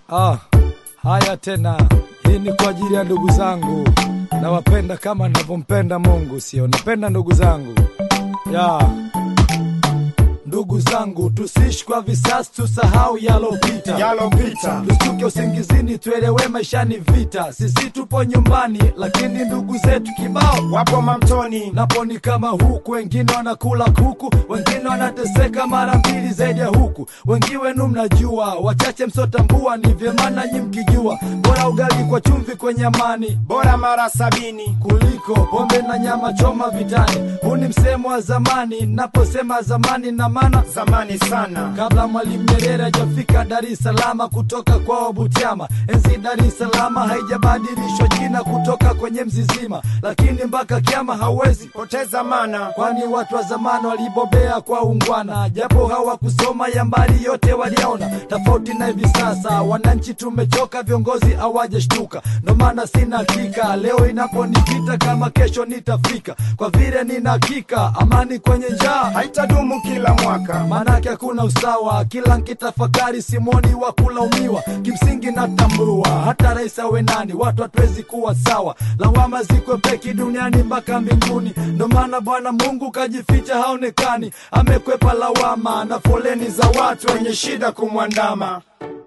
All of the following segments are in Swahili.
Ah, haya tena, hii ni kwa ajili ya ndugu zangu, nawapenda kama navyompenda Mungu, sio napenda ndugu zangu ya ndugu zangu, tusiishi kwa visasi, tusahau yalopita yalopita tustuke usingizini, tuelewe maisha ni vita. Sisi tupo nyumbani, lakini ndugu zetu kibao wapo mamtoni napo ni kama huku, wengine wanakula kuku, wengine wanateseka mara mbili zaidi ya huku. Wengi wenu mnajua, wachache msotambua, ni vyema nanyi mkijua, bora ugali kwa chumvi kwenye amani bora mara sabini kuliko pombe na nyama choma vitani. Huu ni msemo wa zamani, naposema zamani na maana zamani sana kabla Mwalimu Nyerere hajafika Dar es Salaam kutoka kwao Butiama. Enzi Dar es Salaam haijabadilishwa jina kutoka kwenye mzizima, lakini mpaka kiama hauwezi poteza mana kwani watu wa zamani walibobea kwa ungwana, japo hawakusoma ya mbali yote waliona. Tofauti na hivi sasa, wananchi tumechoka, viongozi hawajashtuka. Ndo maana sina hakika leo inaponipita kama kesho nitafika, kwa vile nina hakika amani kwenye njaa haitadumu kila mwaka manake hakuna usawa. Kila nkitafakari simoni wa kulaumiwa, kimsingi natambua hata rais awe nani, watu hatuwezi kuwa sawa. Lawama zikwe peki duniani mpaka mbinguni, ndo maana Bwana Mungu kajificha haonekani, amekwepa lawama na foleni za watu wenye shida kumwandama.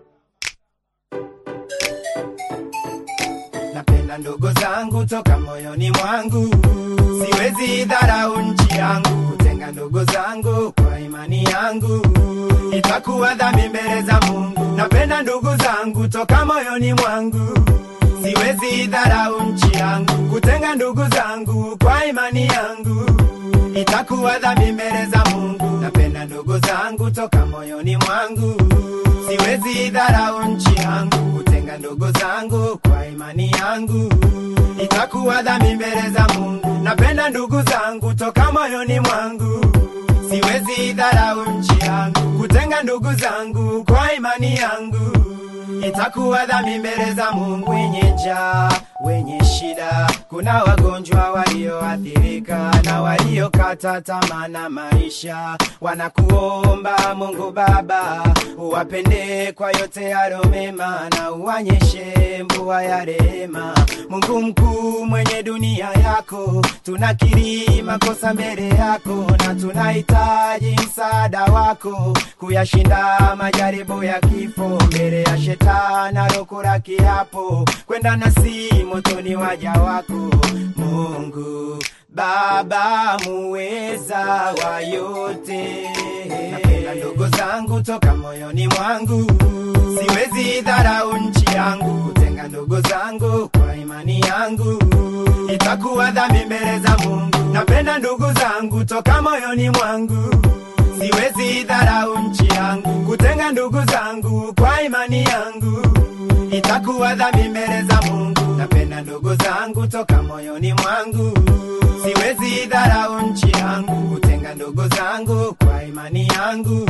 napenda ndugu zangu toka moyoni mwangu siwezi dharau nchi yangu kutenga ndugu zangu kwa imani yangu itakuwa dhambi mbele za mungu napenda ndugu zangu toka moyoni mwangu siwezi dharau nchi yangu kutenga ndugu zangu kwa imani yangu itakuwa dhambi mbele za mungu napenda ndugu zangu toka moyoni mwangu siwezi dharau nchi yangu kutenga ndugu zangu kwa imani yangu itakuwa dhambi mbele za mungu napenda ndugu zangu toka moyoni mwangu siwezi dharau nchi yangu kutenga ndugu zangu kwa imani yangu itakuwa dhambi mbele za mungu wenye njaa wenye shida kuna wagonjwa walioathirika na waliokata tamaa na maisha wanakuomba mungu baba uwapende kwa yote yalo mema na uwanyeshe mvua ya rehema mungu mkuu mwenye dunia yako tunakiri makosa mbele yako na tunahitaji msaada wako kuyashinda majaribu ya kifo mbele ya shetani alokula kiapo kwenda nasi motoni waja wako mungu baba muweza wa yote napenda ndugu zangu toka moyoni mwangu siwezi dharau nchi yangu kutenga ndugu zangu kwa imani yangu itakuwa dhambi mbele za mungu napenda ndugu zangu toka moyoni mwangu siwezi dharau nchi yangu kutenga ndugu zangu kwa imani yangu itakuwa dhambi mbele za mungu napenda ndugu zangu toka moyoni mwangu siwezi dharau nchi yangu kutenga ndugu zangu kwa imani yangu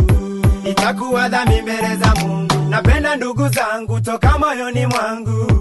itakuwa dhambi mbele za mungu napenda ndugu zangu toka moyoni mwangu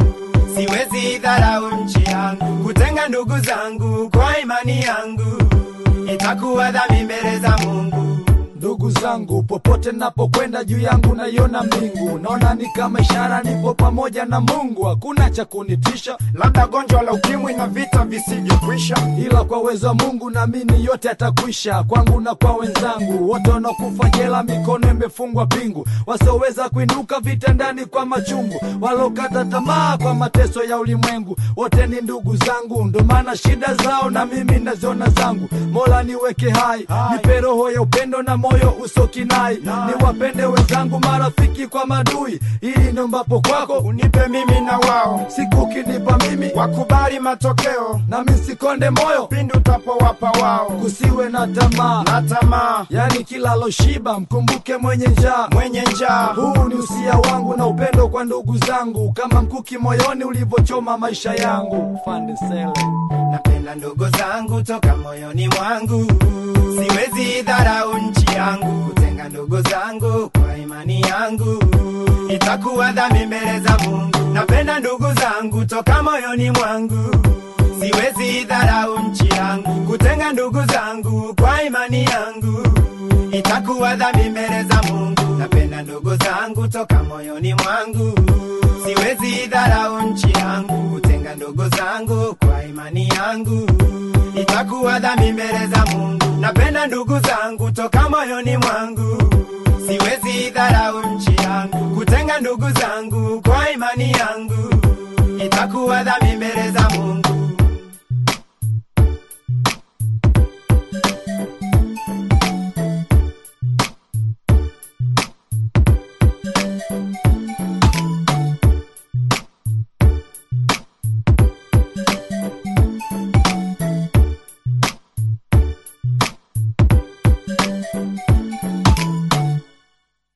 siwezi dharau nchi yangu kutenga ndugu zangu kwa imani yangu itakuwa dhambi mbele za mungu Ndugu zangu, popote napokwenda juu yangu naiona mbingu, naona ni kama ishara nipo pamoja na Mungu, hakuna cha kunitisha, labda gonjwa la ukimwi na vita visivyokwisha ila kwa uwezo wa Mungu naamini yote yatakwisha, kwangu na kwa wenzangu wote wanaokufa jela, mikono imefungwa pingu, wasioweza kuinuka vitandani kwa machungu, walokata tamaa kwa mateso ya ulimwengu, wote ni ndugu zangu, ndo maana shida zao na mimi naziona zangu. Mola niweke hai, nipe roho ya upendo na moyo usokinai, niwapende wenzangu, marafiki kwa madui, ili ndo mbapo kwako unipe mimi na wao siku ukinipa mimi, wakubali matokeo nami sikonde moyo, pindi utapowapa wao kusiwe na tamaa na tamaa yani kila loshiba mkumbuke mwenye njaa. mwenye njaa Huu ni usia wangu na upendo kwa ndugu zangu, kama mkuki moyoni ulivyochoma maisha yangu. Fande Sele. napenda ndugu zangu toka moyoni mwangu siwezi dharau nchi yangu kutenga ndugu zangu kwa imani yangu itakuwa dhambi mbele za mungu napenda ndugu zangu toka moyoni mwangu siwezi dharau nchi yangu kutenga ndugu zangu kwa imani yangu itakuwa dhambi mbele za mungu napenda ndugu zangu toka moyoni mwangu idharau nchi yangu, kutenga ndugu zangu kwa imani yangu, itakuwa dhambi mbele za Mungu. Napenda ndugu zangu toka moyoni mwangu, siwezi idharau nchi yangu, kutenga ndugu zangu kwa imani yangu, itakuwa dhambi mbele za Mungu.